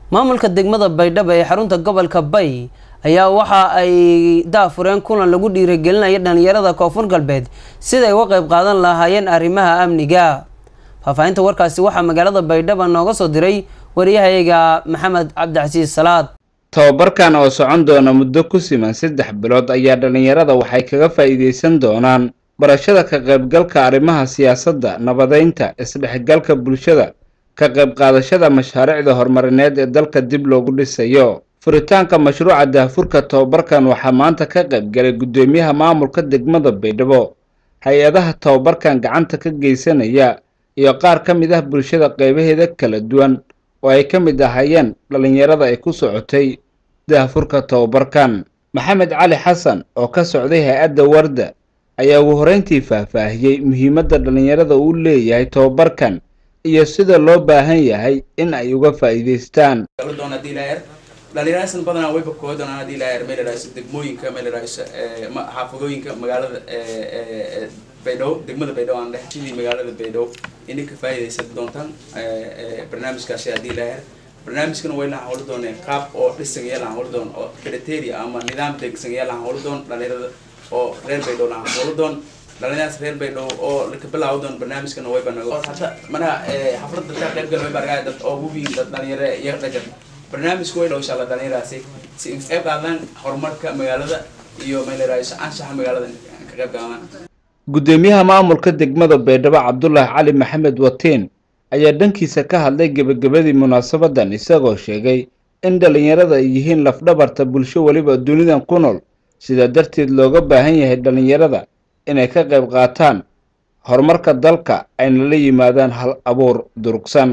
maamulka degmada baydhabo ee xarunta gobolka bay ayaa waxa ay daafureen kulan lagu dhiirigelinaya dhalinyarada koonfur galbeed siday uga qayb qaadan lahaayeen arrimaha amniga faahfaahinta warkaasi waxaa magaalada baydhabo nooga soo diray wariyahayaga maxamed cabdicasiis salaad tababarkan oo socon doona muddo ku siman saddex bilood ayaa dhalinyarada waxay kaga faa'iidaysan doonaan barashada ka qaybgalka arrimaha siyaasadda nabadeynta isdhexgalka bulshada ka qayb qaadashada mashaariicda horumarineed ee dalka dib loogu dhisayo furitaanka mashruuca daahfurka tababarkan waxaa maanta ka qayb galay guddoomiyaha maamulka degmada baydhabo hay-adaha tababarkan gacanta ka geysanaya iyo qaar ka mid ah bulshada qeybaheeda kala duwan oo ay ka mid ahayeen dhalinyarada ay ku socotay daahfurka tababarkan maxamed cali xasan oo ka socday hay-adda warda ayaa ugu horreyntii faahfaahiyey muhiimadda dhalinyarada uu leeyahay tababarkan iyo sida loo baahan yahay in ay uga faa'iidaystaan dhalinyaraasan badanaa wayba koodan hadii ilaa meel raaiso degmooyinka meel raaiso xaafadooyinka magaalada baydhabo degmada baydhabo aan dheh sidii magaalada baydhabo inay ka faa'iidaysan doontaan barnaamijkaasi hadii ilaa barnaamijkana way lahan howla dooneen qaab oo dhisan yaa lahan howla doon oo criteria ama nidaam degsan yaa lahan howla doon dhalinyarada oo reer baydhabo lahan howla doon dhalinyaradas reer baydhabo oo laka bilaawo doon barnaamijkana wayba nago hadda manaha xafladda dadka qaybgal wayba argaa dad oo gubiin dad dhalinyare iyaga dhagan barnaamijku way insha allah dhalinyaraasi si in qayb qaadaan horumarka magaalada iyo meeleraayo anshaxa magaalada ka qayb qaadaan guddoomiyaha maamulka degmada baydhabo cabdulaahi cali maxamed watiin ayaa dhankiisa ka hadlay gebagabadii munaasabadan isagoo sheegay in dhalinyarada ay yihiin lafdhabarta bulsho weliba dunidan ku nool sidaa darteed looga baahan yahay dhalinyarada inay ka qayb qaataan horumarka dalka ayna la yimaadaan hal abuur durugsan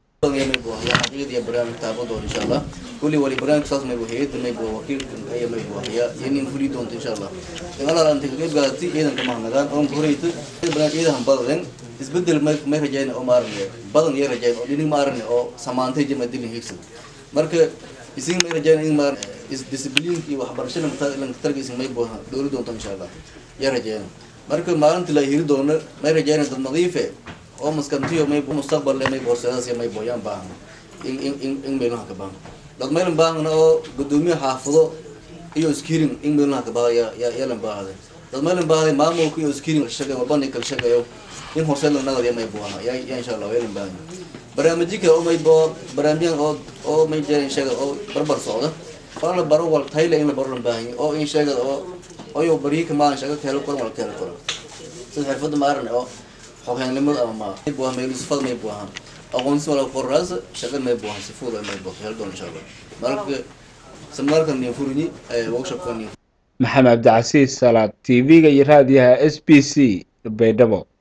barnaamij taabadoon insha allah kulli wali barnaamij saas maybu hayada maybu wakiilkan aya maybu haya yanin fuli doonta insha allah dagaal anta ka qayb qaadati ciidanka mahnagaan oon horeyta barnaamij ciidan badan isbedel may may rajayna oo maaran badan iyo rajayn oo dhinig maaran oo samaantay jama dilin higsan marka isin may rajayna in maaran is discipline iyo waxbarashada matalan tarkiisa maybu dowlad doonta insha allah ya rajayna marka maalinta la hiri doono may rajayna dad nadiife oo maskantiyo maybu mustaqbal le maybu horseedaas iyo maybu yaan baahan in in in in meelaha ka baahan dad meelan baahna oo gudoomiye xaafado iyo skirin in meelaha ka baahan ya ya yeelan baahday dad meelan baahday maamulka iyo skirin shaqay walbani kala shaqayo in horseed la nagad may buuha ya ya insha Allah yeelan baahan barnaamijka oo may boo barnaamijyan oo oo may jeerin shaqa oo barbar socda fala baro wal tayle in la baro baahan oo in shaqa oo oo yo bari ka maan shaqa kale kor wal kale kor sida xirfad maaran oo xogeynimada ama may buuha meel sifad may buuha aqoonsi wala qoraas shaqo may buuhan si fudud may buuhan hel doon insha Allah marka samarkan ni furini workshop kan maxamed cabdicasiis salaad tv-ga iyo raadiyaha s b c baydhabo